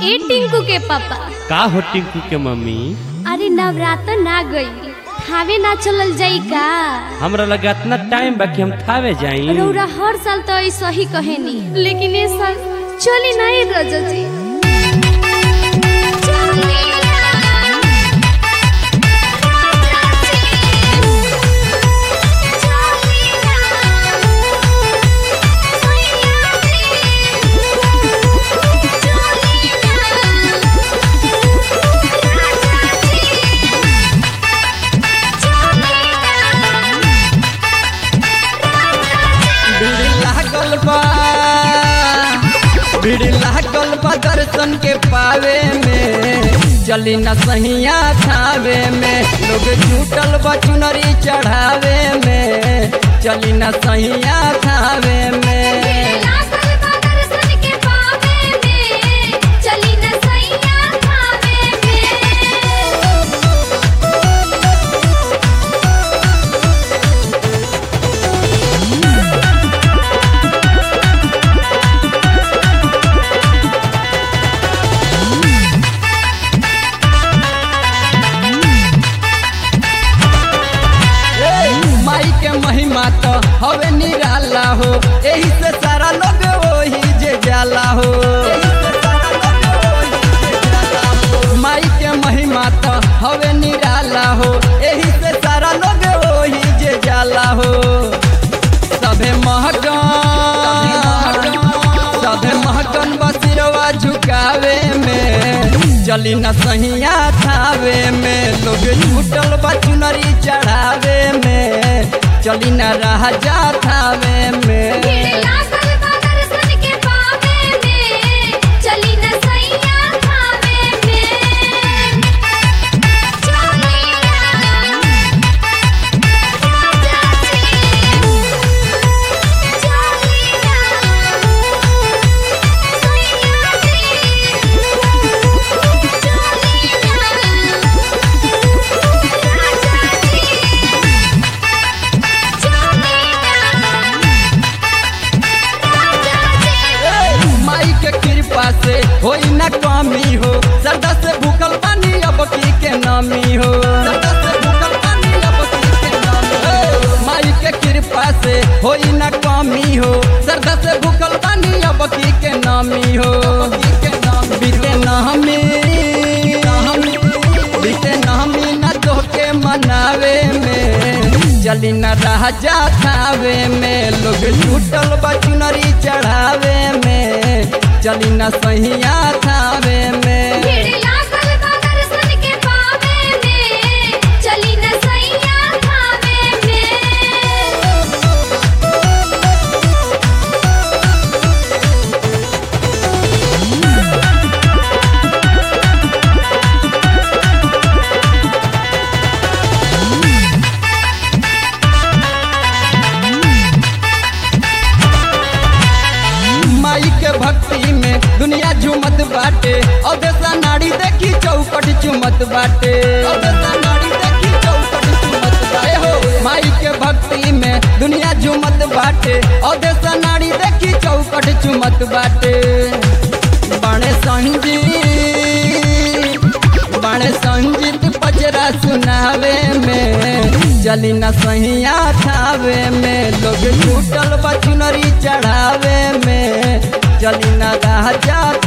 ए टिंकू के पापा का हो टिंकू के मम्मी अरे नवरात्र ना गई थावे ना चलल जाई का हमरा लगा इतना टाइम बा कि हम थावे जाई रौरा हर साल तो ऐसा ही कहेनी लेकिन इस साल चली नहीं रजा जी भीड़ लागल बा भीड़ लागल बा दर्शन के पावे में चली न सहिया थावे में लोग जुटल बा चुनरी चढ़ावे में चली न सहिया थावे में चली न सैया खावे में ए, माई के महिमा तो हवे निराला हो एही से सारा लोग वही जे जाला हो माई के महिमा तो हवे निराला हो एही से सारा लोग वही जे जाला हो सभे महकन सभे महकन बसिरवा झुकावे में चली न सहिया थावे में लोग छूटल बा चुनरी चढ़ावे में चली न राजा थावे में चली न सैया खावे में ए, माई के कृपा से होई न कमी हो सरदा से भूखल पानी अब की के नामी हो सरदा से भूखल पानी अब की के नामी हो। ए, माई के कृपा से होई न कमी हो सरदा से भूखल पानी अब की के नामी हो बीते नामी बीते नामी न तोहके मनावे में चली न राजा थावे में लोग छूटल बा चुनरी चढ़ावे में चली न सहिया थावे में चली न सैया खावे में माई के भक्ति में दुनिया झूमत बाटे और देसा नाड़ी देखी चौपट चुमत बाटे और देसा नाड़ी देखी चौपट चुमत बाटे हो माई के भक्ति में दुनिया झूमत बाटे और देसा नाड़ी देखी चौपट चुमत बाटे बड़े संजीत बड़े संजीत पचरा सुनावे में चली न सहिया थावे में लोग छूटल बचुनरी चढ़ावे में चली न राजा